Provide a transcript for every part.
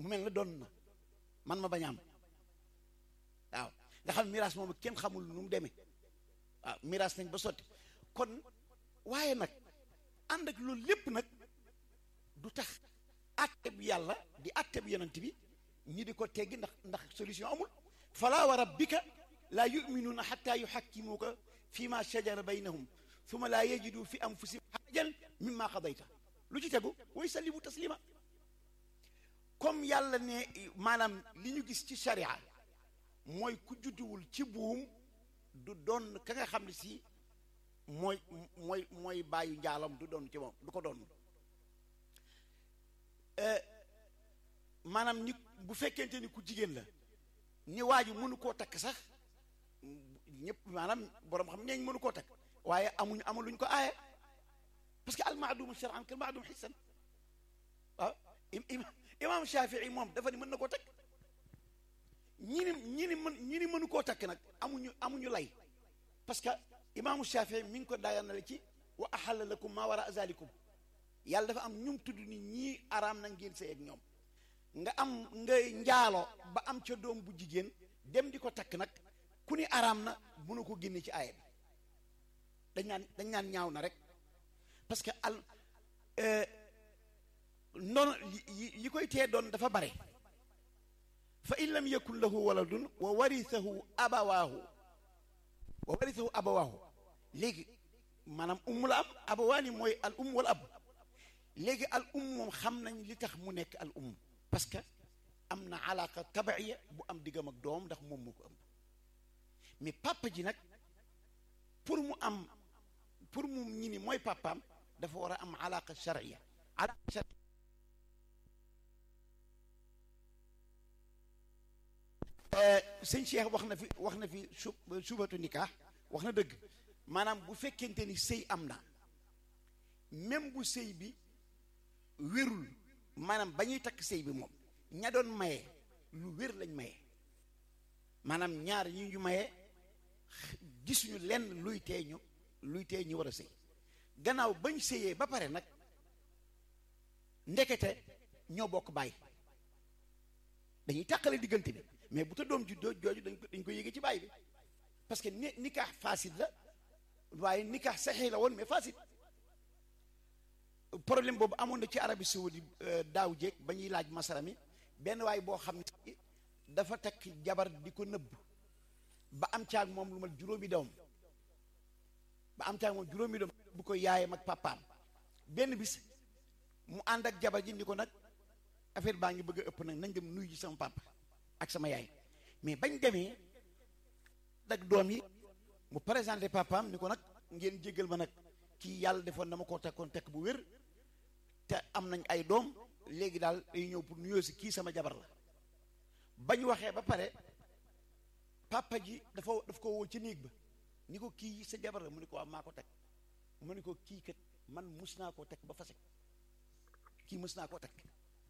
mu mel na doon na man ma bañ a am waaw nga xam miraas moom kenn xamul nu mu demee waaw miraas nañ ba sotti kon waaye nag ànd ak loolu lépp nag du tax àtte bi yàlla di àtte bi yonent bi ñi di ko teggi ndax ndax solution amul fala wa rabbika laa yuminuuna xatta yuxakkimuuka fi ma shajara baynahum summa laa yajidu fi anfusihim xarajan mimma qadayta lu ci tegu wa yusallimu taslima comme yàlla ne maanaam li ñu gis ci sharia mooy ku judduwul ci buum du doon ka nga xam ne si mooy mooy mooy bàyyu njaalam du doon ci moom du ko doon maanaam ni bu fekkente ni ku jigéen la ni waa ji mënu koo takk sax ñëpp maanaam borom xam neeñ mënu koo takk waaye amuñ amul luñ ko aaye parce que almaadumu shar'an kal maadum xissan waaw imam Shafii moom dafa ni mën na koo takk ñi ni ñi ni mën ñi ni mënu koo takk nag amuñu amuñu lay parce que imaamu Shafii mi ngi ko daganale ci wa ahalla lakum maa wara zalikum yàlla dafa am ñum tudd ni ñii araam na ngeen sëy ak ñoom nga am nga njaalo ba am ca doom bu jigéen dem di ko takk nag ku ni araam na mënu ko génne ci aaya bi dañ naan dañ naan ñaaw na rek parce que al noonu yi koy tee doon dafa bare fa in lam yakun lahu waladun wa warithahu abawaahu wa warithahu abawaahu léegi maanaam umm la am abawaani mooy al umm wal ab léegi al umm moom xam nañ li tax mu nekk al umm parce que am na alaaka tabaiya bu am diggam ak doom ndax moom moo ko ëmb mais papa ji nag pour mu am pour mu ñi ni mooy papaam dafa war a am alaaka charia alaaka charia sëñ Cheikh wax na fi wax na fi su subatu nikah wax na dëgg maanaam bu fekkente ni sëy am na même bu sëy bi wérul maanaam ba ñuy takk sëy bi moom ña doon maye lu wér lañ maye maanaam ñaar ñi ñu maye gisuñu lenn luy tee ñu luy tee ñu war a sëy gannaaw bañ sëyee ba pare nag ndekete ñoo bokk bàyyi dañuy tàqale diggante bi mais bu ta doom juddoo jooju dañ ko dañ ko yéege ci bàyyi bi parce que ni nikaax fasid la waaye nikaax saxee la woon mais fasid problème boobu amoon na ci Arabie Saoudi daaw jéeg ba ñuy laaj masara mi benn waay boo xam ne dafa takk jabar di ko nëbb ba am caag moom lu mal juróomi doom ba am caag moom juróomi doom bu ko yaayam ak papaam benn bis mu ànd ak jabar ji ni ko nag affaire baa ngi bëgg a ëpp nag nañ dem nuyu ji sama papa ak sama yaay mais bañ demee ak doom yi mu présenté papaam ni ko nag ngeen jéggal ma nag kii yàlla defoon dama koo takkoon tekk bu wér te am nañ ay doom léegi daal day ñëw pour nuyoo si kii sama jabar la bañ waxee ba pare papa ji dafa daf ko woo ci néeg ba ni ko kii sa jabar la mu ni ko waaw maa ko teg mu ni ko kii kat man mus naa koo teg ba fase kii mus naa koo teg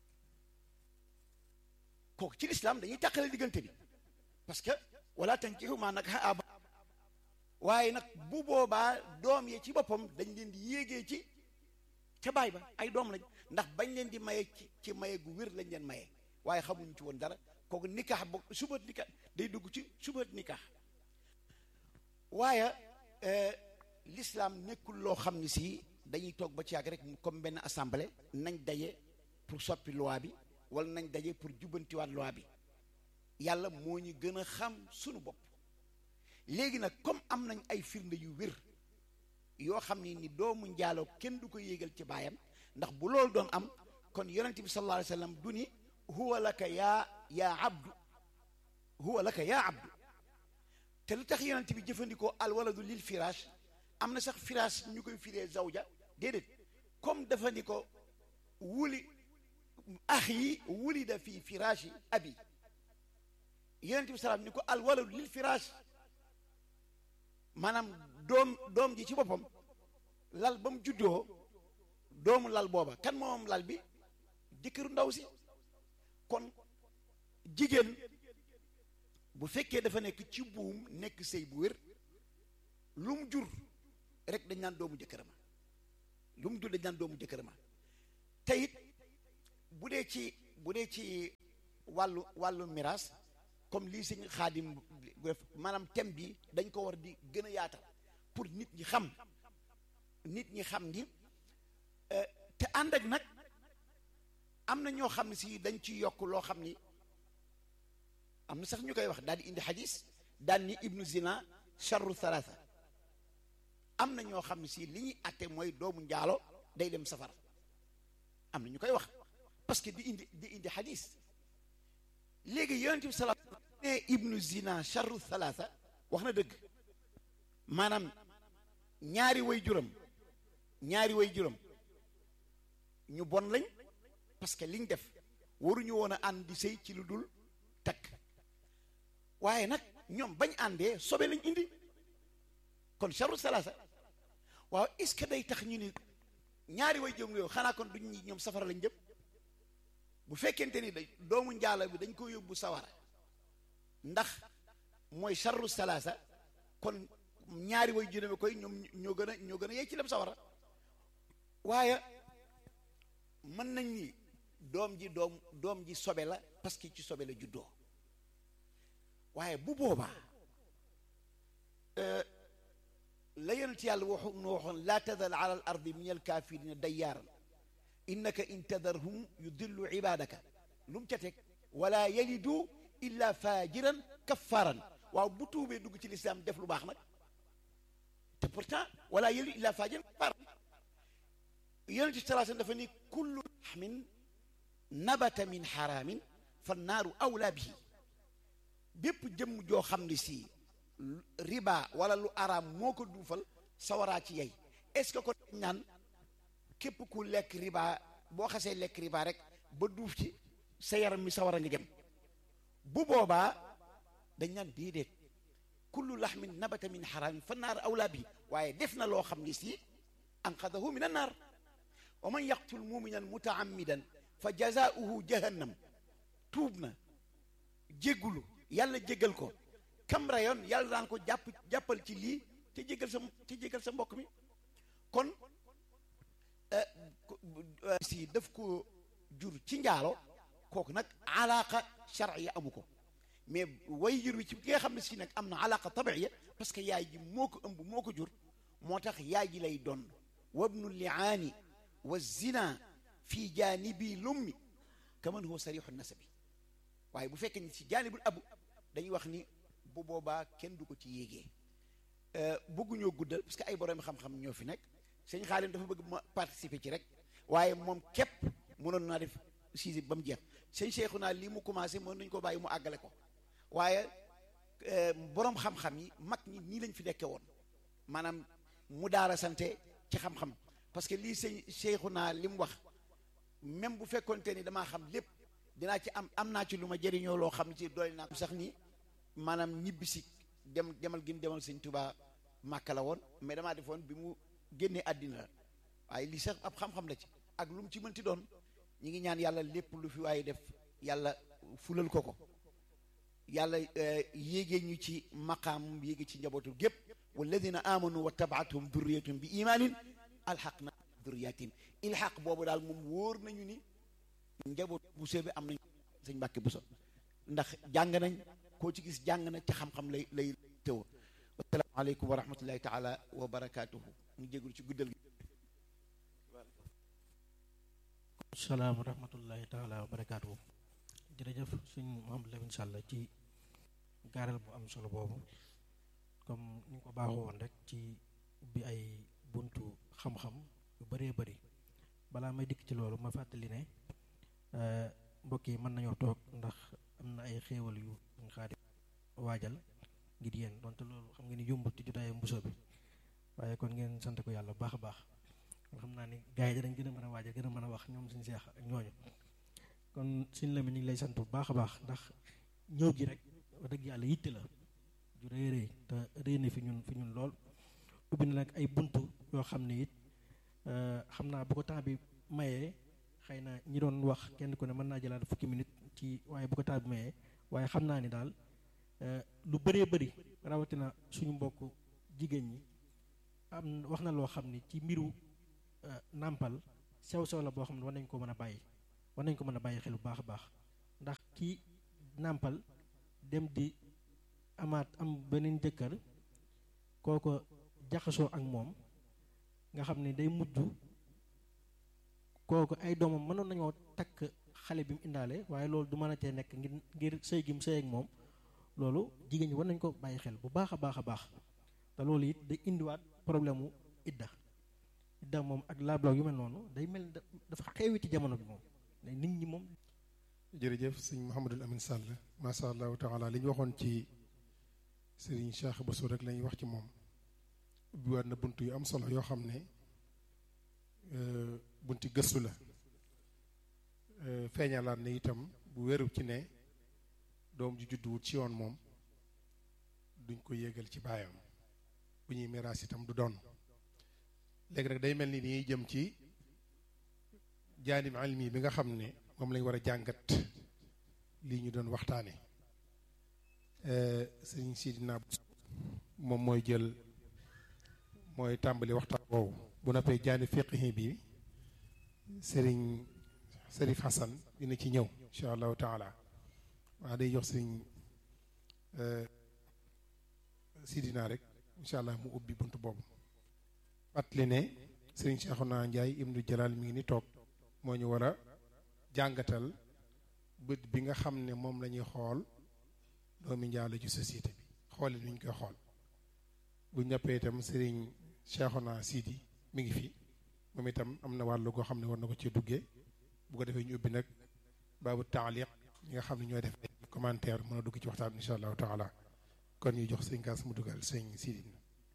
kooku ci lislaam dañuy tàqale diggante bi parce que wala tankihu maa nag aba waaye nag bu boobaa doom yi ci boppam dañ leen di yéegee ci ca baay ba ay doom lañ ndax bañ leen di maye ci ci maye gu wér lañ leen maye waaye xamuñ ci woon dara kooku nikaax bo subat nikaax day dugg ci subat nikaax waaye l'islam nekkul loo xam ne si dañuy toog ba ci yàgg rek comme benn assemblée nañ daje pour soppi loi bi wala nañ daje pour jubbantiwaat loi bi yàlla moo ñu gën a xam sunu bopp léegi nag comme am nañ ay firnde yu wér yoo xam ne ni doomu njaaloo kenn du ko yéegal ci baayam ndax bu loolu doon am kon yonente bi sallallahu alayhi wa sallam du ni huwa laka yaa yaa abdu huwa laka yaa abdu te lu tax yonente bi jëfandikoo al waladu lil firaash am na sax firaash ñu koy firee zawja déedéet comme dafa ni ko wuli ax yi wulida fii firaashi abi yonente bi salaam ni ko al waladu lil firaash maanaam doom doom ji ci boppam lal ba mu juddoo doomu lal booba kan moom lal bi jëkkëru ndaw si kon jigéen bu fekkee dafa nekk ci buum nekk sëy bu wér lu mu jur rek dañ naan doomu jëkkërama lu mu jur dañ naan doomu jëkkërama te it bu dee ci bu dee ci wàllu wàllu miraas comme lii sëñ xaadim def maanaam thème bi dañ ko war di gën a yaatal pour nit ñi xam nit ñi xam ni te ànd ak nag am na ñoo xam ne si dañ ci yokk loo xam ni am na sax ñu koy wax daal di indi xadis daal ni ibnu zina charru thalatha am na ñoo xam ne si li ñuy atte mooy doomu njaalo day dem safara am na ñu koy wax parce que di indi di indi xadis léegi yonent bi sala ne ibnu zina charru thalatha wax na dëgg maanaam ñaari way juram ñaari way juram ñu bon lañ parce que liñ def waruñu woon a ànd di sëy ci lu dul takk waaye nag ñoom bañ àndee sobe lañ indi kon charru salaasa waaw est-ce que day tax ñu ni ñaari way jëm yooyu xanaa kon duñ ñi ñoom safara lañ jëm bu fekkente ni day doomu njaala bi dañ ko yóbbu sawara ndax mooy charru salaasa kon ñaari way juróomi koy ñoom ñoo gën a ñoo gën a yey ci dem sawara waaye mën nañ ni doom ji doom doom ji sobe la parce que ci sobe la juddoo waaye bu boobaa la yonent yàlla waxu nu waxoon laa tadar ala al ardi min al kafirina dayyaaran innaka in tadarhum yudillu ibadaka lu mu ca teg wala yalidu illa fajiran kaffaaran waaw bu tuubee dugg ci lislaam def lu baax nag te pourtant wala yalidu illa fajiran kaffaaran yonent bi salaa dafa ni kullu laxmin nabata min xaraamin fa naaru awlaa bihi bépp jëmm joo xam ne si riba wala lu araam moo ko duufal sawaraa ci yey est-ce que ko naan képp ku lekk riba boo xasee lekk riba rek ba duuf ci sa yaram mi sawara nga jëm bu boobaa dañ naan déedéet kullu laxmin nabata min xaraamin fa naaru awlaa bihi waaye def na loo xam ne si anqadahu min annaar wa man yaqtul muminan mutaammidan fa jazaauhu jahannam tuub na jéggulu yàlla jéggal ko kam rayoon yàlla daan ko jàpp jàppal ci lii te jéggal sa te jéggal sa mbokk mi kon si daf ko jur ci njaalo kooku nag alaqa charia amu ko mais way jur wi ci ki nga xam ne si nag am na alaqa tabiiya parce que yaay ji moo ko ëmb moo ko jur moo tax yaay ji lay doon wabnu liaani wa zina fi jaanibi lummi kaman huwa sarixu nasabi waaye bu fekkee ni si jaanibul abu dañuy wax ni bu boobaa kenn du ko ci yéegee bëgguñoo guddal parce que ay borom xam-xam ñoo fi nekk sëñ Xaalim dafa bëgg ma participer ci rek waaye moom képp mënoon naa def sisi ba mu jeex sëñ Seexu naa lii mu commencé mën nañu ko bàyyi mu àggale ko waaye borom xam-xam yi mag ñi nii lañ fi nekke woon maanaam mu daara sante ci xam-xam parce que lii sëñ Seexu naa li mu wax même bu fekkonte ni damaa xam lépp dinaa ci am am naa ci lu ma jëriñoo loo xam ci doole naa sax ni maanaam ñibbisi dem demal gi mu demal sëñ Tuubaa Màkka la woon mais damaa defoon bi mu génnee àddina la waaye lii sax ab xam-xam la ci ak lu mu ci mënti doon ñi ngi ñaan yàlla lépp lu fi waaye def yàlla fulal ko ko yàlla yéegee ñu ci maqaam yéege ci njabootu gépp walladina amanu wa tabaatuhum durriyatum bi imaanin alxaq na durriyatim ilxaq boobu daal moom wóor nañu ni njaboot bu bi am nañ sëñ Mbàkke Buso ndax jàng nañ koo ci gis jàng na ci xam-xam lay lay tëw asalaamaaleykum wa rahmatullahi taala wa barakaatuhu ñu jégul ci guddal gi salaam wa rahmatullahi taala wa barakaatuhu jërëjëf suñ Mouhamadou Lamine Sall ci gaaral bu am solo boobu comme ni ko baaxoo woon rek ci bi ay buntu xam-xam yu bëree bëri balaa may dikk ci loolu ma fàttali ne mbokk yi mën nañoo toog ndax am na ay xéewal yu ñu xaadi waajal ngir yéen donte loolu xam nga ni yombut ci jotaayu mbuso bi waaye kon ngeen sant ko yàlla baax a baax xam naa ni gars yi dañ gën a mën a waajal gën a mën a wax ñoom suñu seex ak ñooñu kon suñ la mi ñu ngi lay sant bu baax a baax ndax ñëw gi rek wax dëgg yàlla yitte la ju rëy rëy te rëy na fi ñun fi ñun lool ubbi na nag ay buntu yoo xam ne it xam naa bu ko temps bi mayee xëy na ñi doon wax kenn ku ne mën naa jëlaat fukki minute ci waaye bu ko temps bi mayee waaye xam naa ni daal lu bëree bëri rawatina suñu mbokk jigéen ñi am wax na loo xam ni ci mbiru nàmpal sew sew la boo xam ne war nañ ko mën a bàyyi war nañ ko mën a bàyyi xel bu baax a baax ndax ki nàmpal dem di amaat am beneen jëkkër kooko jaxasoo ak moom nga xam ne day mujj kooku ay doomam mënoon nañoo takk xale bi mu indaale waaye loolu du mën a tee nekk ngir ngir sëy gi mu sëy ak moom loolu jigéen ñi war nañ ko bàyyi xel bu baax a baax a baax te loolu it day indiwaat problème mu idda idda moom ak laablaw yu mel noonu day mel dafa xewi ci jamono bi moom nit ñi moom jërëjëf sëñ Mouhamadul Amin Sall macha allahu taala li ñu waxoon ci sëriñ Cheikh Bassou rek la ñuy wax ci moom ubbiwaat na bunt yu am solo yoo xam ne bunti gëstu la feeñalaat ne itam bu wéru ci ne doom ju judduwut ci yoon moom duñ ko yéegal ci baayam bu ñuy miraas itam du doon léegi nag day mel ni nii jëm ci jaanib ilmi bi nga xam ne moom lañ war a jàngat lii ñu doon waxtaane sëriñ Sidina moom mooy jël mooy tàmbali waxtaan boobu bu noppee jaanib fiqhi bi sëriñ Sërif Hassan dina ci ñëw incha allahu taala waa day jox sëriñ Sidina rek incha allah mu ubbi bunt boobu fàttali ne sëriñ Cheikhouna Ndiaye ibnu Jalal mi ngi ni toog moo ñu war a jàngatal bët bi nga xam ne moom la ñuy xool doomi njaalo ci société bi xoole nuñ koy xool bu ñëppee itam sëriñ Cheikhouna Sidi mi ngi fi moom itam am na wàllu goo xam ne war na ko ci duggee bu ko defee ñu ubbi nag baabu taaliq ñi nga xam ne ñooy def ay commentaire mën a dugg ci waxtaan insha allahu taala kon ñu jox sëñ kaas mu dugal sëñ Sidi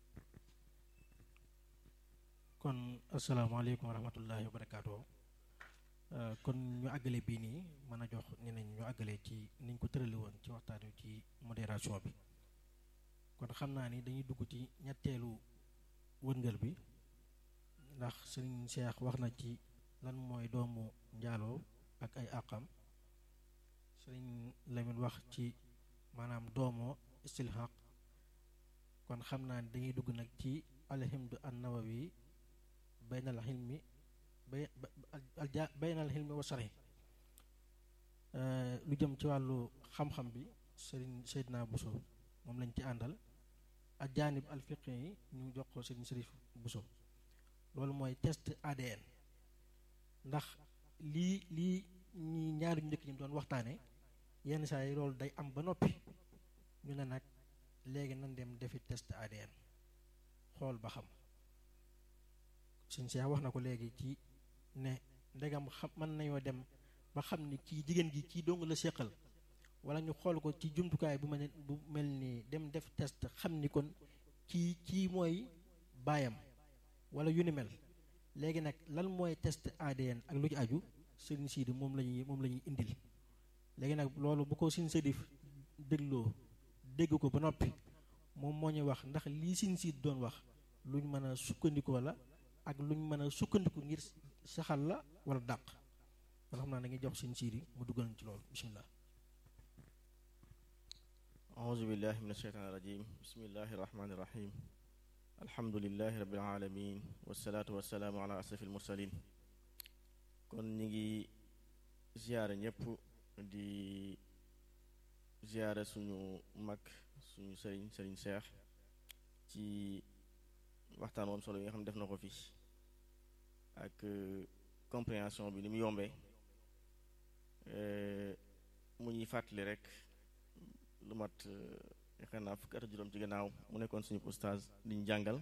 kon asalaamaaleykum wa rahmatullahi wa barakaatu kon ñu àggale bii nii mën a jox ñeneen ñu àggale ci niñ ko tërali woon ci waxtaan wi ci modération bi kon xam naa ni dañuy dugg ci ñetteelu wërngël bi ndax sëriñ Cheikh wax na ci lan mooy doomu njaaloo ak ay àqam sëriñ Lamine wax ci maanaam doomoo istilhaq kon xam naa ni dañuy dugg nag ci alhimdu an nawawi baynal xilmi bay baynal xilmi wa sari lu jëm ci wàllu xam-xam bi sëriñ Seydina Bousso moom lañ ci àndal ak jaanib alfiqi yi ñu jox ko sëriñ Sërif Bousso loolu mooy test ADN ndax lii lii ñi ñaari ñu njëkk ñi doon waxtaane yenn saa yi loolu day am ba noppi ñu ne nag léegi nan dem defi test ADN xool ba xam suñ Cheikh wax na ko léegi ci ne ndegam xam mën nañoo dem ba xam ni kii jigéen gi kii dong la séqal wala ñu xool ko ci jumtukaay bu mel bu mel ni dem def test xam ni kon kii kii mooy baayam wala yu ni mel léegi nag lan mooy test ADN ak lu ci aju sëriñ Sidi moom la ñuy moom la ñuy indil léegi nag loolu bu ko sin sëdif dégloo dégg ko ba noppi moom moo ñuy wax ndax lii sin siid doon wax luñ mën a sukkandikoo la ak luñ mën a sukkandiku ngir saxal la wala dàq kon xam naa da ngay jox sin siidi mu duggal ci loolu bismillah أعوذ بالله من الشيطان الرجيم بسم الله الرحمن الرحيم الحمد لله رب العالمين والصلاة والسلام على أشرف المرسلين kon ñi ngi ziyaare ñëpp di ziyaare suñu mag suñu sëriñ sëriñ Seex ci waxtaan woon solo yi nga xam ne def na ko fi ak compréhension bi ni mu yombee mu ñuy fàttali rek lu mat yaakaar naa fukki at juróom ci gannaaw mu nekkoon suñu ustaaz di ñu jàngal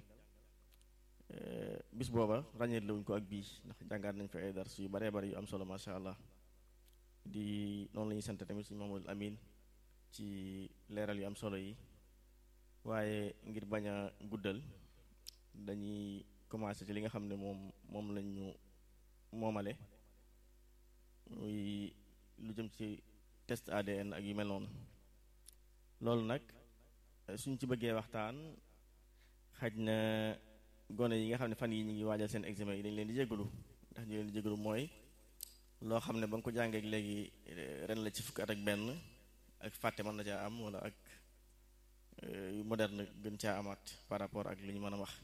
bis booba ràññeet la wuñ ko ak bii ndax jàngaat nañ fi ay dars yu baree bari yu am solo macha allah di noonu la ñuy sant tamit suñu Mamadou Amin ci leeral yu am solo yi waaye ngir bañ a guddal dañuy commencé ci li nga xam ne moom moom lañ ñu moomale muy lu jëm ci test ADN ak yu mel noonu loolu nag suñ ci bëggee waxtaan xaj na gone yi nga xam ne fan yi ñu ngi waajal seen examen yi dañ leen di jégalu ndax ñu leen di jégalu mooy loo xam ne ba nga ko jàngee léegi ren la ci fukki at ak benn ak fàtte mën na caa am wala ak yu moderne gën caa amaat par rapport ak li ñu mën a wax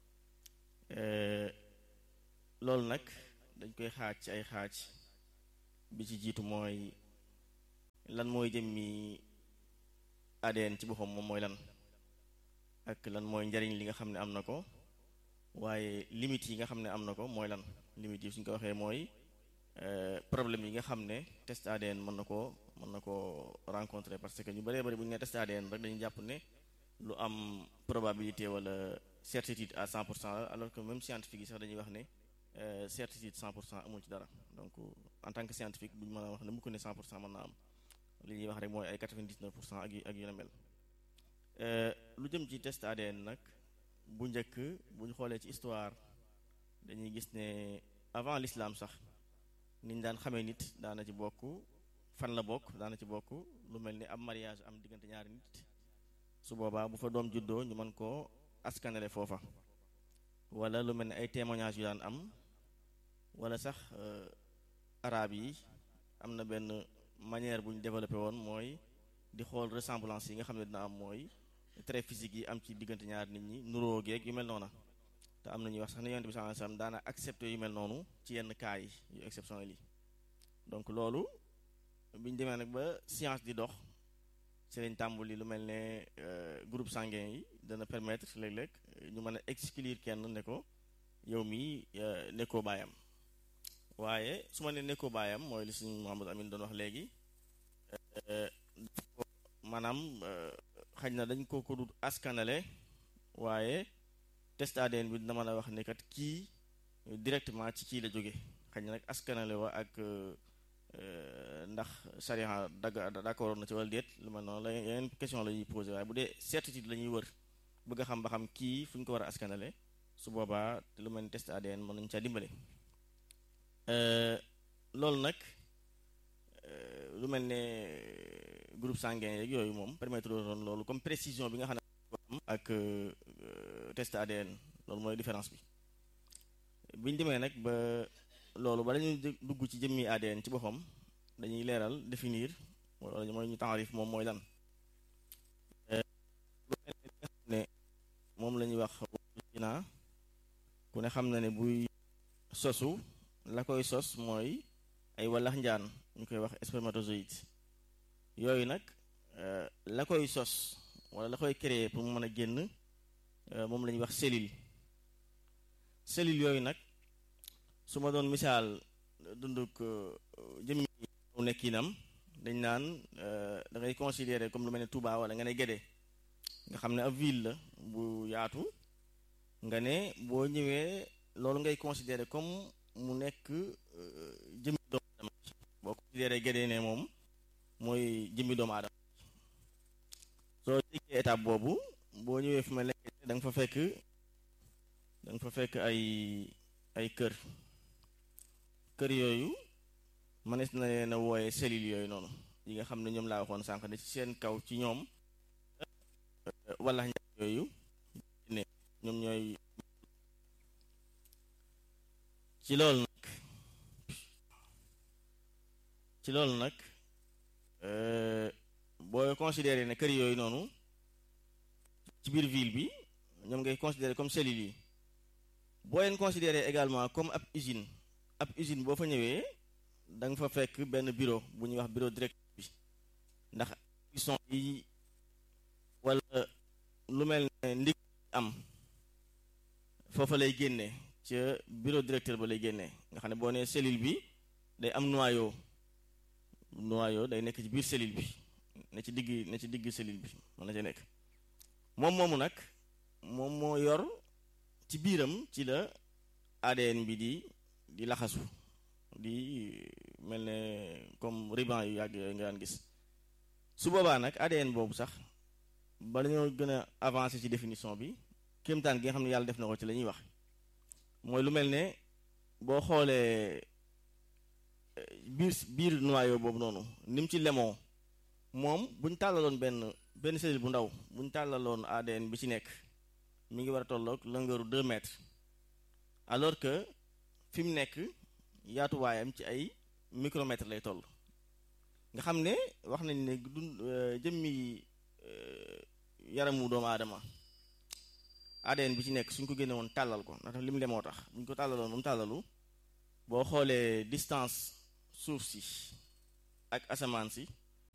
loolu nag dañ koy xaaj ci ay xaaj bi ci jiitu mooy lan mooy jëmmi ADN ci boppam moom mooy lan ak lan mooy njariñ li nga xam ne am na ko waaye limites yi nga xam ne am na ko mooy lan limites yi suñ ko waxee mooy problème yi nga xam ne test ADN mën na koo mën na koo rencontrer parce que ñu bëree bëri bu ñu nee test ADN rek dañuy jàpp ne lu am probabilité wala certitude à 100 pour cent la alors que même scientifique yi sax dañuy wax ne certitude 100 pour cent amul ci dara donc en tant que scientifique bu ñu mën a wax ne mu ko ne 100 pour cent mën naa am li ñuy wax rek mooy ay 99 pour cent ak yu ak yu ne mel lu jëm ci test ADN nag bu njëkk bu ñu xoolee ci histoire dañuy gis ne avant l'islam sax niñ daan xamee nit daana ci bokk fan la bokk daana ci bokk lu mel ni am mariage am diggante ñaari nit su boobaa bu fa doom juddoo ñu mën koo askanale foofa wala lu mel ni ay témoignages yu daan am wala sax arab yi am na benn manière bu ñu développé woon mooy di xool ressemblance yi nga xam ne dina am mooy trait physique yi am ci diggante ñaari nit ñi nuróo geeg yu mel noona te am na ñuy wax sax ne yonent bi sallallahu alayhi wasallam daana accepté yu mel noonu ci yenn cas yi yu exceptionnel yi donc loolu bi ñu demee nag ba science di dox ci lañ tàmbali lu mel ne groupe sanguin yi dana permettre léeg-léeg ñu mën a exclure kenn ne ko yow mii nekkoo baayam waaye su ma ne nekkoo baayam mooy li suñu Mouhamadou Amine doon wax léegi maanaam xaj na dañ ko ko dut askanale waaye test ADN bi dina mën a wax ne kat kii directement ci kii la jóge xaj na nag askanale wa ak ndax charia dagg d'accord na ci wala déet lu mel noonu la yeneen question la ñuy posé waaye bu dee certitude la ñuy wër bëgg a xam ba xam kii fu ñu ko war a askanale su boobaa lu mel ni test ADN mën nañu caa dimbale loolu nag lu mel ne groupe sanguin yeeg yooyu moom permettre doon loolu comme précision bi nga xam ne am ak test ADN loolu mooy différence bi bi ñu demee nag ba loolu ba dañuy dugg ci jëmmi ADN ci boppam dañuy leeral définir wala mooy ñu taarif moom mooy lan ne moom la ñuy wax naa ku ne xam na ne buy sosu la koy sos mooy ay wallax njaan ñu koy wax spermatozoïde yooyu nag la koy sos wala la koy créer pour mu mën a génn moom la ñuy wax cellule cellule yooyu nag su ma doon misaal dunduk jëmmi nekkinam dañ naan da ngay considérer comme lu mel ne Touba wala nga ne Guédé nga xam ne ab ville la bu yaatu nga ne boo ñëwee loolu ngay considérer comme mu nekk jëmmi doomu aadama boo considérer Guédé ne moom mooy jëmmi doomu aadama soo jéggee étape boobu boo ñëwee fu mel ne da nga fa fekk da nga fa fekk ay ay kër kër yooyu mënees na leen a wooye cellules yooyu noonu yi nga xam ne ñoom laa waxoon sànq ne ci seen kaw ci ñoom wala ñaar yooyu ne ñoom ñooy ci loolu nag ci loolu nag boo considéré ne kër yooyu noonu ci biir ville bi ñoom ngay considéré comme cellules yi boo leen considéré également comme ab usine ab usine boo fa ñëwee da nga fa fekk benn bureau bu ñuy wax bureau direct bi ndax son yi wala lu mel ne ndig am foofa lay génnee ca bureau directeur ba lay génnee nga xam ne boo nee cellule bi day am noyau noyau day nekk ci biir cellule bi ne ci digg ne ci digg cellule bi mën na ci nekk moom moomu nag moom moo yor ci biiram ci la ADN bi di di laxasu di mel ne comme ruban yu yàgg yooyu nga daan gis su boobaa nag ADN boobu sax ba dañoo gën a avancé ci définition bi kéemtaan gi nga xam ne yàlla def na ko ci la ñuy wax mooy lu mel ne boo xoolee biir biir noyau boobu noonu ni mu ci lemoo moom bu ñu tàllaloon benn benn cellule bu ndaw bu ñu tàllaloon ADN bi ci nekk mi ngi war a tolloog longueur 2 mètres alors que fi mu nekk yaatuwaayam ci ay micromètres lay toll nga xam ne wax nañ ne du jëmmi yaramu doomu aadama ADN bi ci nekk suñ ko génne woon tàllal ko ndax li mu lemoo tax buñ ko tàllaloon ba mu tàllalu boo xoolee distance suuf si ak asamaan si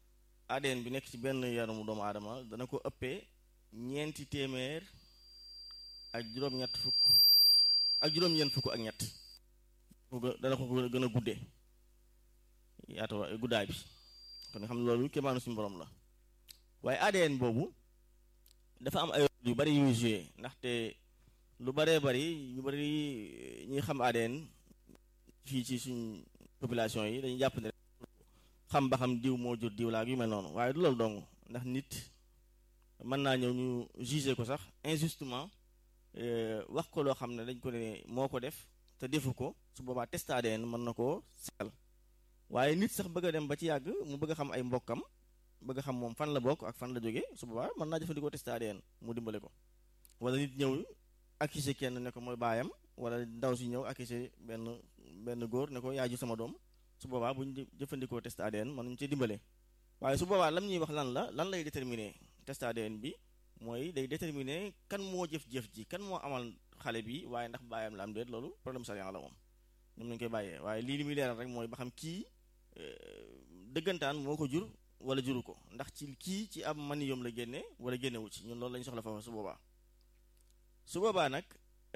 ADN bi nekk ci benn yaramu doomu aadama dana ko ëppee ñeenti téeméer ak juróom-ñett fukk ak juróom-ñeent fukk ak ñett dana ko gën a guddee yaatu guddaay bi kon nga xam ne loolu kéemaanu suñu borom la waaye ADN boobu dafa am ay yu bari yuy joué ndaxte lu baree bari ñu bari ñuy xam ADN fii ci suñ population yi dañuy jàpp ne xam ba xam diw moo jur diw laa yu mel noonu waaye du loolu dong ndax nit mën naa ñëw ñu jugé ko sax injustement wax ko loo xam ne dañ ko ne moo ko def te defu ko su boobaa test ADN mën na koo seetal waaye nit sax bëgg a dem ba ci yàgg mu bëgg a xam ay mbokkam bëgg a xam moom fan la bokk ak fan la jóge su boobaa mën naa jëfandikoo test ADN mu dimbale ko wala nit ñëw accusé kenn ne ko mooy baayam wala ndaw si ñëw accusé benn benn góor ne ko yaa ju sama doom su boobaa bu ñu jëfandikoo test ADN mën nañu ci dimbale waaye su boobaa lam ñuy wax lan la lan lay déterminer test ADN bi mooy day déterminer kan moo jëf-jëf ji kan moo amal xale bi waaye ndax baayam la am déet loolu problème sariya la moom ñoom lañu koy bàyyee waaye lii li muy leeral rek mooy ba xam kii dëggantaan moo ko jur wala juru ko ndax ci kii ci ab maniyom la génne wala génnewu ci ñun loolu lañu soxla foofu su boobaa su boobaa nag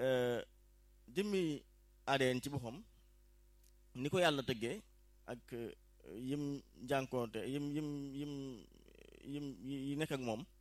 jëmmi ADN ci boppam ni ko yàlla tëggee ak yim jànkoonte yim yim yim yim yi nekk ak moom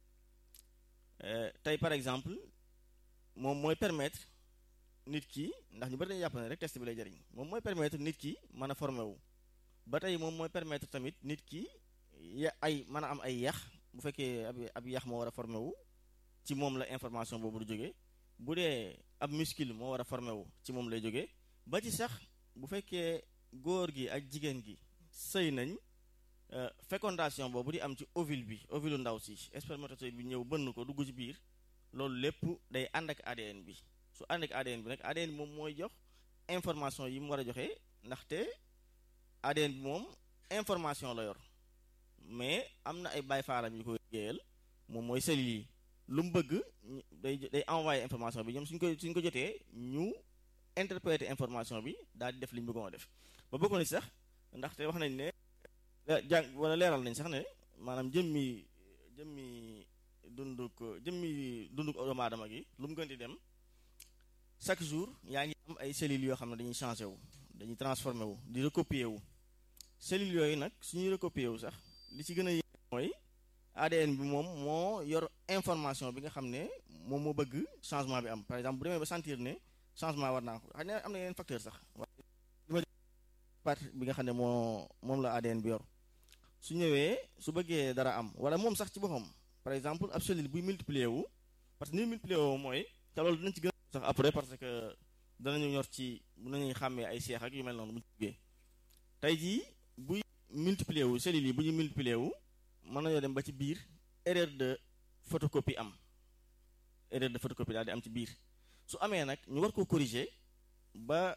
tey par exemple moom mooy permettre nit ki ndax ñu bari dañuy jàpp ne rek test bi lay jariñ moom mooy permettre nit ki mën a formé wu ba tey moom mooy permettre tamit nit ki ya ay mën a am ay yax bu fekkee ab ab yax moo war a formé wu ci moom la information boobu du jógee bu dee ab muscle moo war a formé wu ci moom lay jógee ba ci sax bu fekkee góor gi ak jigéen gi sëy nañ fécondation boobu di am ci ovule bi ovule ndaw si spermatozoïde bi ñëw bënn ko dugg ci biir loolu lépp day ànd ak ADN bi su ànd ak ADN bi nag ADN bi moom mooy jox information yi mu war a joxe ndaxte ADN bi moom information la yor mais am na ay baay faalam yu koy liggéeyal moom mooy cellules yi lu mu bëgg day day envoyé information bi ñoom suñ ko suñ ko jotee ñu interpréter information bi daal di def li ñu bëggoon a def ba bokk na ci sax ndaxte wax nañ ne jàng wala leeral nañ sax ne maanaam jëmmi jëmmi dunduk jëmmi dunduk doomu aadama gi lu mu gën di dem chaque jour yaa ngi am ay cellules yoo xam ne dañuy changé wu dañuy transformé wu di recopier wu cellules yooyu nag suñuy recopier wu sax li ci gën a yéeme mooy ADN bi moom moo yor information bi nga xam ne moom moo bëgg changement bi am par exemple bu demee ba sentir ne changement war naa ko xam ne am na yeneen facteur sax waaye partie bi nga xam ne moo moom la ADN bi yor su ñëwee su bëggee dara am wala moom sax ci boppam par exemple ab cellule buy multiplier wu parce que ni multiplier wu mooy te loolu dinañ ci gën sax après parce que danañu ñor ci bu nañuy xàmmee ay seex ak yu mel noonu bu ñu tey jii buy multiplier wu cellules yi bu ñu multiplier wu mën nañoo dem ba ci biir erreur de photocopie am erreur de photocopie daal di am ci biir su amee nag ñu war ko corriger ba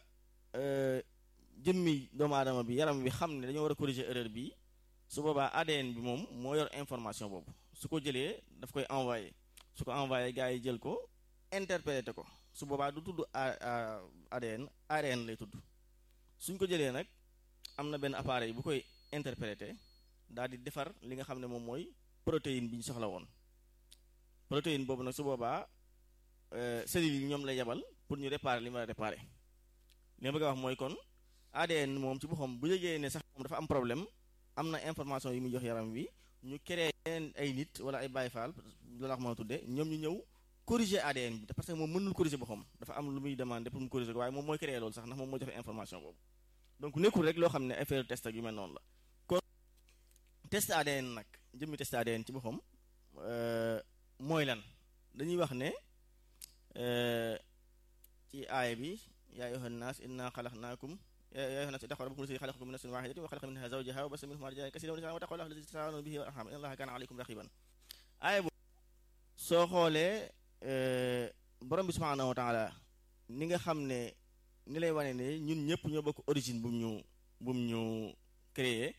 jëmmi doomu aadama bi yaram bi xam ne dañoo war a corriger erreur bi su boobaa ADN bi moom moo yor information boobu su ko jëlee daf koy envoyé su ko envoyé gars yi jël ko interprété ko su boobaa du tudd ADN ARN lay tudd suñ ko jëlee nag am na benn appareil bu koy interprété daal di defar li nga xam ne moom mooy protéine bi ñu soxla woon protéine boobu nag su boobaa cellules yi ñoom lay yebal pour ñu réparer li ma réparer li ma bëgg a wax mooy kon ADN moom ci boppam bu yëgee ne sax moom dafa am problème am na information yi muy jox yaram wi ñu créé ay nit wala ay Baay Faal loolu la ko mën a tuddee ñoom ñu ñëw corriger ADN bi parce que moom mënul corriger boppam dafa am lu muy demander pour mu corriger ko waaye moom mooy créé loolu sax ndax moom moo joxe information boobu donc nekkul rek loo xam ne affaire test ak yu mel noonu la kon test ADN nag jëmmi test ADN ci boppam mooy lan dañuy wax ne ci aaya bi yaa ayyuhan naas inna xalaqnaakum yaa ayyuhan naas ittaqu rabbakum allazii xalaqakum min nafsin waahidatin wa xalaqa minhaa zawjahaa wa bassa minhumaa rijaalan kasiiran wa nisaa'an wattaqu llaaha allazii tasaaluuna bihi wal arham inna llaaha kaana aleykum raqiiban aaya boobu soo xoolee borom bi subhaanahu wa taala ni nga xam ne ni lay wane ne ñun ñëpp ñoo bokk origine bu mu ñu bu mu ñu créé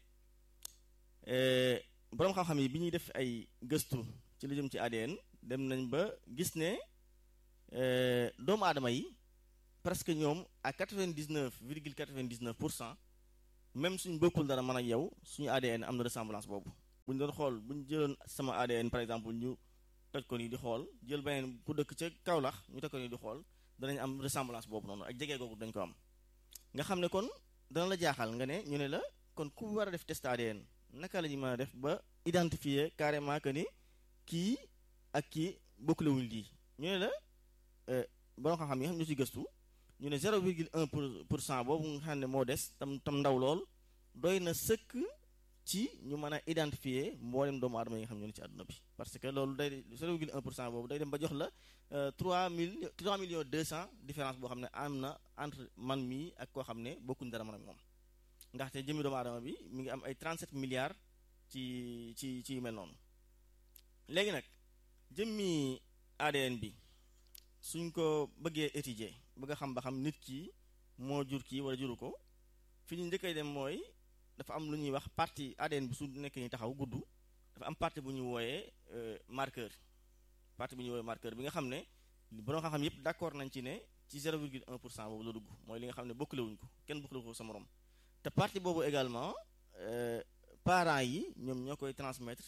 borom xam-xam yi bi ñuy def ay gëstu ci lu jëm ci ADN dem nañ ba gis ne doomu aadama yi presque ñoom à quatre-vingt-dix-neuf virgule quatre-vingt-dix-neuf pour cent même suñ bokkul dara man ak yow suñu ADN am na ressemblance boobu bu ñu doon xool bu ñu jëloon sama ADN par exemple ñu toj ko nii di xool jël beneen ku dëkk ca Kaolack ñu toj ko nii di xool danañ am ressemblance boobu noonu ak jege googu dañ ko am nga xam ne kon dana la jaaxal nga ne ñu ne la kon ku war a def test ADN naka la ñu mën a def ba identifier carrément que ni kii ak kii bokkule wuñ lii ñu ne la borom xam-xam yi nga xam ñu ci gëstu ñu ne 0,1 pour pour cent boobu nga xam ne moo des tam tam ndaw lool doy na sëkk ci ñu mën a identifier mboolem doomu aadama yi nga xam ñoo ne ci àdduna bi parce que loolu day 0,1 pour cent boobu day dem ba jox la 3 mille 3 millions 200 différence boo xam ne am na entre man mii ak koo xam ne bokkuñ dara man ak moom ndaxte jëmmi doomu aadama bi mi ngi am ay 37 milliards ci ci ci yu mel noonu léegi nag jëmmi ADN bi suñ ko bëggee étudier bëgg a xam ba xam nit ki moo jur kii wala juru ko fi ñu njëkkay dem mooy dafa am lu ñuy wax partie ADN bi su nekk ni taxaw gudd dafa am partie bu ñuy wooyee marqueur partie bu ñuy wooyee marqueur bi nga xam ne borom xam-xam yépp d'accord nañ ci ne ci 0,1 pour cent boobu la dugg mooy li nga xam ne bokkule wuñ ko kenn bokkule ko sa morom te partie boobu également parents yi ñoom ñoo koy transmettre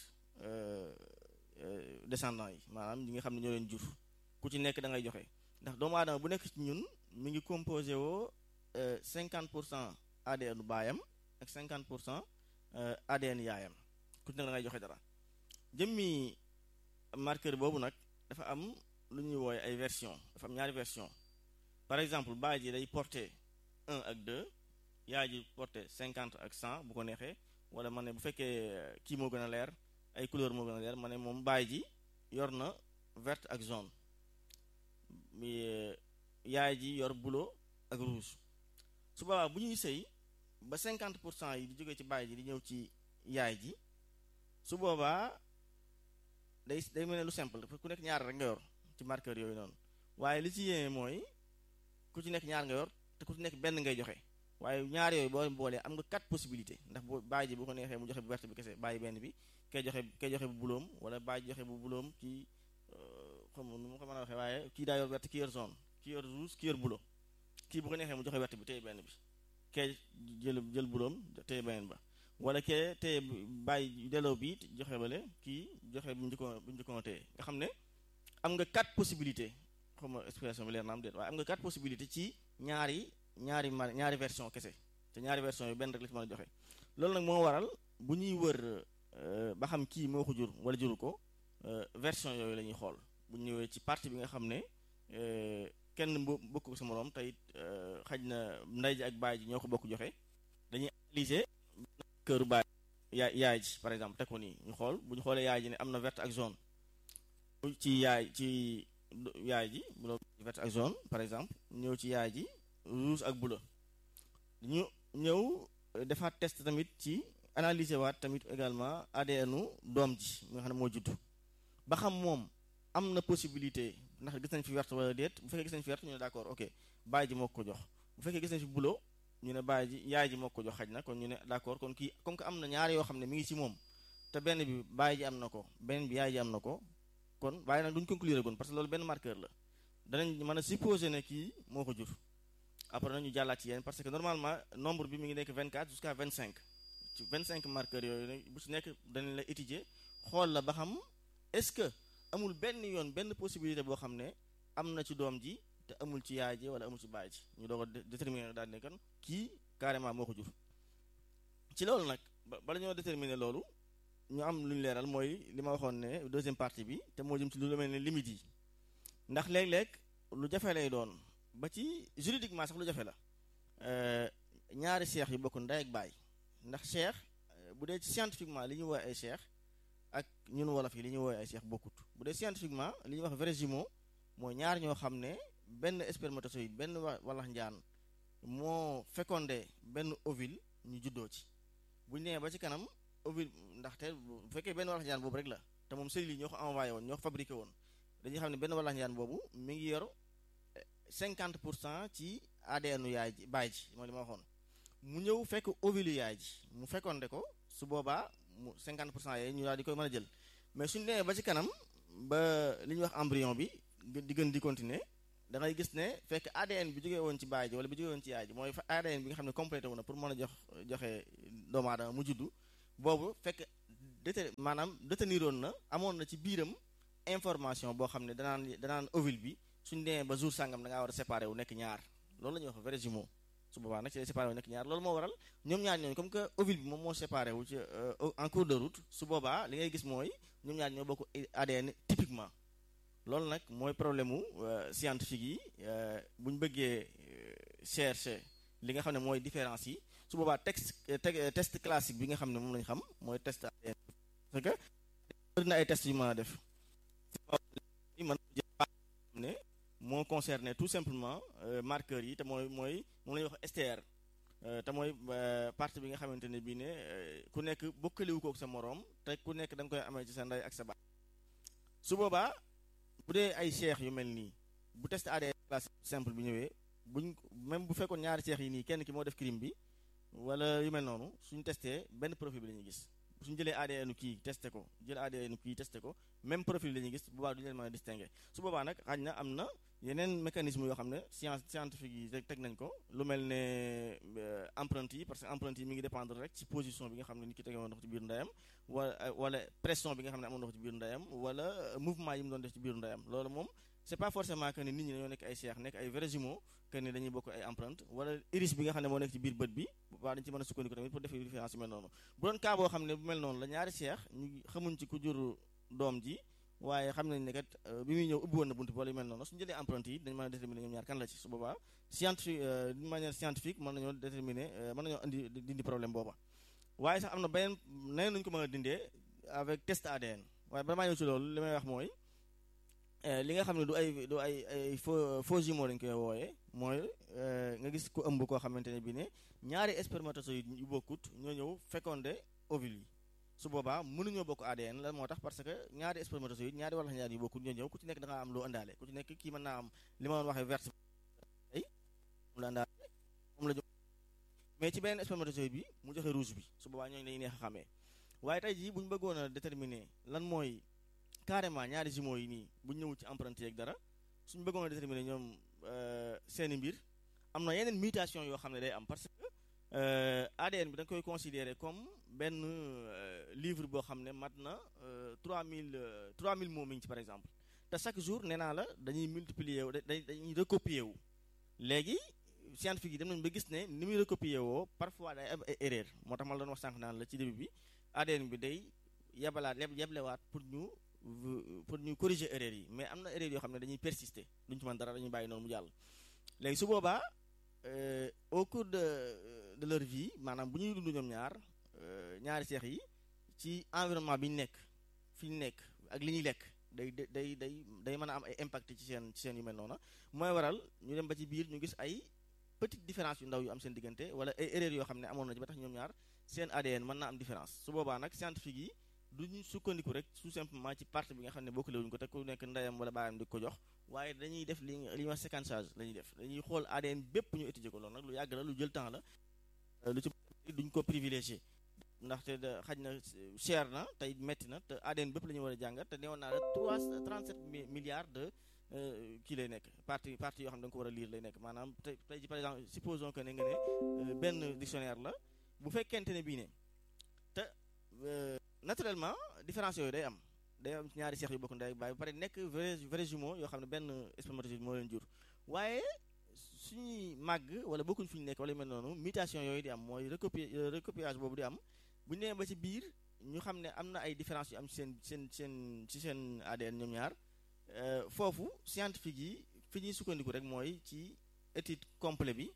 descendants yi maanaam ñi nga xam ne ñoo leen jur ku ci nekk da ngay joxe ndax doomu aadama bu nekk ci ñun mi ngi composé woo 50 pour cent ADN baayam ak 50 pour cent ADN yaayam ku ci nekk da ngay joxe dara jëmmi marqueur boobu nag dafa am lu ñuy wooye ay version dafa am ñaari version par exemple baay ji day porté 1 ak 2 yaay ji porté 50 ak 100 bu ko neexee wala ma ne bu fekkee kii moo gën a leer ay couleur moo gën a leer ma ne moom baay ji yor na verte ak jaune mi yaay ji yor bleu ak rouge su boobaa bu ñuy sëy ba 50 pour cent yi di jógee ci baay ji di ñëw ci yaay ji su boobaa day day mel ne lu simple ku nekk ñaar rek nga yor ci marqueur yooyu noonu waaye li ci yéeme mooy ku ci nekk ñaar nga yor te ku ci nekk benn ngay joxe waaye ñaar yooyu boo boolee am nga quatre possibilités ndax boo baay ji bu ko neexee mu joxe bu verte bi kese bàyyi benn bi kay joxe kay joxe bu buloom wala baay ji joxe bu buloom kii xam nu mu ko mën a waxee waaye kii daa yor verte kii yor jaune kii yor rouge kii yor bulo kii bu ko neexee mu joxe verte bi téye benn bi kay jël jël buloom téye beneen ba wala kee téye bàyyi delloo bi joxe bale kii joxe bu njëkkoon bu njëkkoon téye nga xam ne am nga quatre possibilités xam nga expression bi leer na am déet waaye am nga quatre possibilités ci ñaari ñaari ma ñaari version kese te ñaari version yu benn rek la ci mën a joxe loolu nag moo waral bu ñuy wër ba xam kii moo ko jur wala juru ko version yooyu la ñuy xool bu ñëwee ci partie bi nga xam ne kenn bokk ko sa moroom te it xaj na ndey ji ak baay ji ñoo ko bokk joxe dañuy analyser këru baay yaay yaay ji par exemple teg ko nii ñu xool bu ñu xoolee yaay ji ne am na verte ak jaune ci yaay ci yaay ji bu doon verte ak jaune par exemple ñëw ci yaay ji rouge ak bleu ñu ñëw defaat test tamit ci analyser waat tamit également ADN-u doom ji nga xam ne moo juddu ba xam moom am na possibilité ndax gis nañ fi verte wala déet bu fekkee gis nañ fi verte ñu ne d'accord ok baay ji moo ko jox bu fekkee gis nañ fi bleu ñu ne baay ji yaay ji moo ko jox xaj na kon ñu ne d'accord kon kii comme que am na ñaari yoo xam ne mi ngi ci moom te benn bi baay ji am na ko benn bi yaay ji am na ko kon waaye nag duñ conclure gon parce que loolu benn marqueur la danañ mën a supposer ne kii moo ko jur après nañu jàllaat ci yéen parce que normalement nombre bi mi ngi nekk 24 jusqu'à 25 ci 25 marqueurs yooyu bu ci nekk danañ la étudier xool la ba xam est-ce que amul benn yoon benn possibilité boo xam ne am na ci doom ji te amul ci yaay ji wala amul ci baay ji ñu doog a déterminer daal ne kan kii carrément moo ko jur ci loolu nag bala ñoo déterminer loolu ñu am lu ñu leeral mooy li ma waxoon ne deuxième partie bi te moo jëm ci lu mel ne limites yi ndax léeg-léeg lu jafe lay doon ba ci juridiquement sax lu jafe la ñaari seex yu bokk ndey ak baay ndax seex bu dee scientifiquement li ñuy woowee ay seex ak ñun wolof yi li ñuy woowee ay seex bokkut bu dee scientifiquement li ñuy wax vrais jumeaux mooy ñaar ñoo xam ne benn spermatozoïde benn walax njaan moo fécondé benn ovule ñu juddoo ci bu ñu nee ba ci kanam ovule ndaxte bu fekkee benn walax njaan boobu rek la te moom cellules yi ñoo ko envoyé woon ñoo ko fabriqué woon dañuy xam ne benn walax njaan boobu mi ngi yor 50 pour cent ci ADN yaay ji baay ji mooy li ma waxoon mu ñëw fekk ovule yaay ji mu fécondé ko su boobaa mu 50 pour cent yee ñu daal di koy mën a jël mais suñu demee ba ci kanam ba li ñuy wax embryon bi di gën di continuer da ngay gis ne fekk ADN bi jógee woon ci baay ji wala bi jógee woon ci yaay ji mooy ADN bi nga xam ne complété wu na pour mën a jox joxe doomu aadama mu juddu boobu fekk déte maanaam déteniroon na amoon na ci biiram information boo xam ne danaan danaan ovule bi suñ demee ba jour sàngam da ngaa war a séparé wu nekk ñaar loolu la ñuy wax vrai jumeau su boobaa nag ci lay séparé wu nekk ñaar loolu moo waral ñoom ñaar ñooñu comme que ovule bi moom moo séparé wu ci en cours de route su boobaa li ngay gis mooy ñoom ñaar ñoo bokk ADN typiquement loolu nag mooy problème mu scientifique yi bu ñu bëggee chercher li nga xam ne mooy différence yi su boobaa texte test classique bi nga xam ne moom lañu xam mooy test ADN parce que bëri na ay test yu mën a def mën ne moo concerné tout simplement marqueurs yi te mooy mooy moom la ñuy wax STR te mooy partie bi nga xamante ne bii ne ku nekk bokkaliwu kook sa moroom te ku nekk da nga koy amee ci sa ndey ak sa baay su boobaa bu dee ay cheikh yu mel nii bu test ADN classe simple bi ñëwee buñ même bu fekkoon ñaari cheikh yi nii kenn ki moo def crime bi wala yu mel noonu suñ testé benn profil bi la ñuy gis suñu jëlee ADN kii testé ko jël ADN kii testé ko même profil la ñuy gis bu boobaa du ñu leen mën a distinguer su boobaa nag xaj na am na yeneen mécanisme yoo xam ne science scientifique yi teg nañ ko lu mel ne empreinte yi parce que empreinte yi mi ngi dépendre rek ci position bi nga xam ne nit ki tegewoon ndox ci biir ndeyam wala wala pression bi nga xam ne amoon ndox ci biir ndeyam wala mouvement yi mu doon def ci biir ndeyam loolu moom c'est pas forcément que ni nit ñi dañoo nekk ay cheikh nekk ay vrais jumeaux que ni dañuy bokk ay empreinte wala iris bi nga xam ne moo nekk ci biir bët bi waa dañu ci mën a sukkandiku tamit pour def différence yu mel noonu bu doon cas boo xam ne bu mel noonu la ñaari cheikh ñu xamuñ ci ku jur doom ji waaye xam nañ ne kat bi muy ñëw ubbi woon na bunt bi wala yu mel noonu suñu jëlee empreinte yi dañ mën a déterminer ñoom ñaar kan la ci su boobaa scientifique d'une manière scientifique mën nañoo déterminer mën nañoo indi dindi problème booba waaye sax am na beneen neneen nañu ko mën a dindee avec test ADN waaye bala maa ñëw ci loolu li may wax mooy li nga xam ne du ay du ay ay faux faux jumeaux lañ koy wooyee mooy nga gis ku ëmb koo xamante ne bi ne ñaari spermatozoïdes yu bokkut ñoo ñëw fécondé ovule yi su boobaa mënuñoo bokk ADN la moo tax parce que ñaari spermatozoïdes ñaari wala ñaari yu bokkut ñoo ñëw ku ci nekk da nga am loo ëndaale ku ci nekk kii mën naa am li ma doon waxee verte ay moom la ëndaale moom la mais ci beneen spermatozoïde bi mu joxe rouge bi su boobaa ñooñu dañuy neex a xamee waaye tey jii bu ñu bëggoon a déterminer lan mooy carrément ñaari jumeaux yi nii bu ñëwul ci empreinte yeeg dara suñu bëggoon a déterminer ñoom seeni mbir am na yeneen mutation yoo xam ne day am parce que ADN bi da nga koy considérer comme benn livre boo xam ne mat na 3000 3000 mots mi ngi ci par exemple te chaque jour nee naa la dañuy multiplier wu dañuy recopier wu léegi scientifique yi dem nañu ba gis ne ni muy recopier woo parfois day am ay erreur moo tax ma la doon wax sànq naan la ci début bi ADN bi day yebalaat yeblewaat pour ñu pour ñu corriger erreur yi mais am na erreur yoo xam ne dañuy persister duñ ci mën dara dañuy bàyyi noonu mu jàll léegi su boobaa au cours de de leur vie maanaam bu ñuy dund ñoom ñaar ñaari seex yi ci environnement bi ñu nekk fi ñu nekk ak li ñuy lekk day day day day mën a am ay impact ci seen ci seen yu mel noonu mooy waral ñu dem ba ci biir ñu gis ay petite différence yu ndaw yu am seen diggante wala ay erreur yoo xam ne amoon na ci ba tax ñoom ñaar seen ADN mën naa am différence su boobaa nag scientifique yi duñu sukkandiku rek tout simplement ci partie bi nga xam ne bokkule wuñu ko te ku nekk ndeyam wala baayam di ko jox waaye dañuy def li li ñuy wax séquençage la ñuy def dañuy xool ADN bépp ñu étudier ko loolu nag lu yàgg la lu jël temps la lu ci duñ ko privilégié ndaxte da xaj na cher na tey metti na te ADN bépp la ñu war a jàngat te newoon naa la trois 37 milliards de kii lay nekk partie partie yoo xam ne da nga ko war a lire lay nekk maanaam tey tey ji par exemple supposons que ne nga ne benn dictionnaire la bu fekkente ne bii ne te naturellement différence yooyu day am day am ñaari seex yu bokk ndey baay ba pare nekk vrai vrai jumeau yoo xam ne benn spermatozoïde moo leen jur waaye suñuy màgg wala bokkuñ fi ñu nekk wala yu mel noonu mutation yooyu di am mooy recopi recopiage boobu di am bu ñu nee ba ci biir ñu xam ne am na ay différence yu am ci seen seen seen ci seen ADN ñoom ñaar foofu scientifique yi fi ñuy sukkandiku rek mooy ci étude complet bi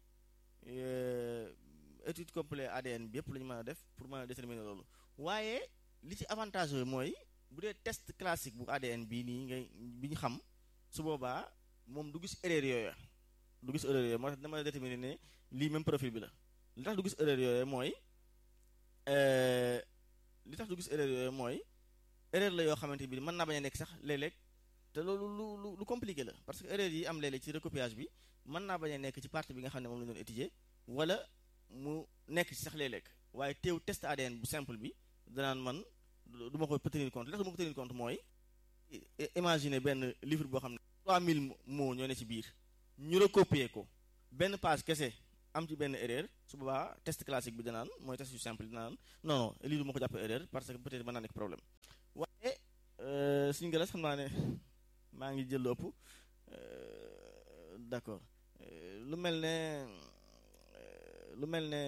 étude complet ADN bi yëpp la ñu mën a def pour mën a déterminer loolu waaye li ci avantage yooyu mooy bu dee test classique bu ADN bii nii ngay bi ñu xam su boobaa moom du gis erreur yooyu du gis erreur yooyu moo tax dama la déterminer ne lii même profil bi la li tax du gis erreur yooyu mooy li tax du gis erreur yooyu mooy erreur la yoo xamante bi mën naa bañ a nekk sax léeg-léeg te loolu lu lu lu compliqué la parce que erreur yi am léeg-léeg ci recopiage bi mën naa bañ a nekk ci partie bi nga xam ne moom la ñu doon étudier wala mu nekk ci sax léeg-léeg waaye teew test ADN bu simple bi danaan man du ma ko tenir compte li tax du ma ko tenir compte mooy imaginer benn livre boo xam ne 3000 mots ñoo ne ci biir ñu recopier ko benn page kese am ci benn erreur su boobaa test classique bi danaan mooy test yu simple dinaan non non lii du ma ko jàppee erreur parce que peut-être mën naa nekk problème waaye suñu galas xam naa ne maa ngi jël lu ëpp d'accord lu mel ne lu mel ne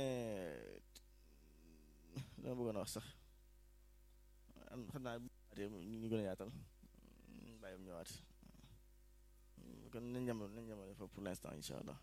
dama bëggoon a wax sax xam naa ñu gën a yaatal bàyyi mu ñëwaat kon nañ jamono nañ jamono foofu pour l'instant insha allah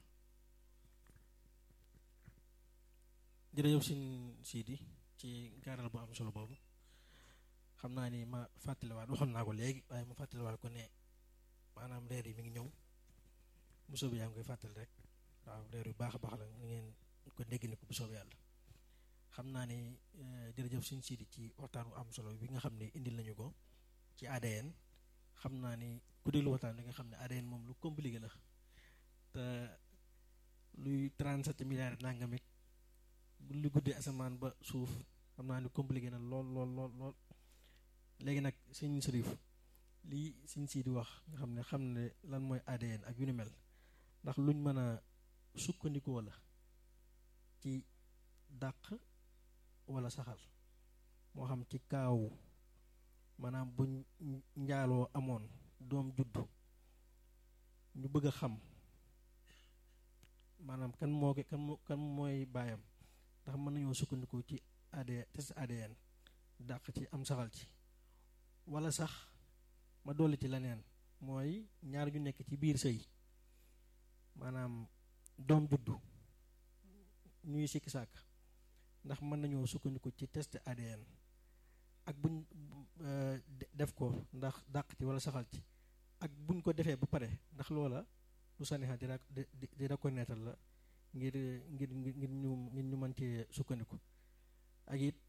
jërëjëf sin Sidi ci gaaral bu am solo boobu xam naa ni ma fàttaliwaat waxoon naa ko léegi waaye ma fàttaliwaat ko ne maanaam reer yi mi ngi ñëw bu soobee yaa ngi koy fàttali rek waaw reer yu baax a baax la ni ngeen ko dégg ni ko bu soobee yàlla xam naa ni jërëjëf sin Sidi ci waxtaan bu am solo bi nga xam ne indil nañu ko ci ADN xam naa ni ku déglu waxtaan bi nga xam ne ADN moom lu compliqué la te luy 37 milliards nangamit lu guddee asamaan ba suuf xam naa ni compliqué na lool lool lool lool léegi nag sëñ Sërif lii sëñ sii di wax nga xam ne xam ne lan mooy ADN ak yu ni mel ndax luñ mën a sukkandikoo la ci dàq wala saxal moo xam ci kaawu maanaam buñ njaaloo amoon doom juddu ñu bëgg a xam maanaam kan moo ko kan kan mooy baayam ndax mën nañoo sukkandiku ci ADN test ADN dàq ci am saxal ci wala sax ma dolli ci leneen mooy ñaar ñu nekk ci biir sëy maanaam doom juddu ñuy sikki sàkk ndax mën nañoo sukkandiku ci test ADN ak buñ def ko ndax dàq ci wala saxal ci ak buñ ko defee ba pare ndax loola lu sanixa di di reconnaître la ngir ngir ngir ñu ngir ñu mën cee sukkandiku ak it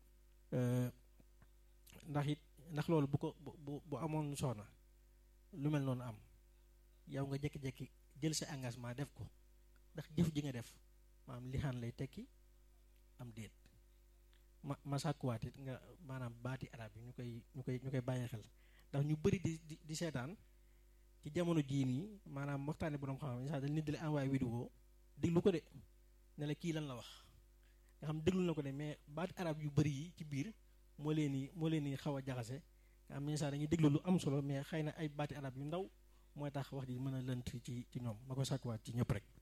ndax it ndax loolu bu ko bu bu amoon soxna lu mel noonu am yow nga jékki-jékki jël sa engagement def ko ndax jëf ji nga def maanaam lixaan lay tekki am déet ma ma sàkkuwaat it nga maanaam baati arab yi ñu koy ñu koy ñu koy bàyyi xel ndax ñu bëri di di di seetaan ci jamono jii nii maanaam waxtaane borom xam-xam sax dañ nit di la envoyé vidéo déglu ko de ne la kii lan la wax nga xam déglu na ko de mais baati arab yu bëri yi ci biir moo leen ni moo leen ni xaw a jaxase nga xam ne sax dañuy déglu lu am solo mais xëy na ay baati arab yu ndaw mooy tax wax ji mën a lënt ci ci ñoom ma ko sàkkuwaat ci ñëpp rek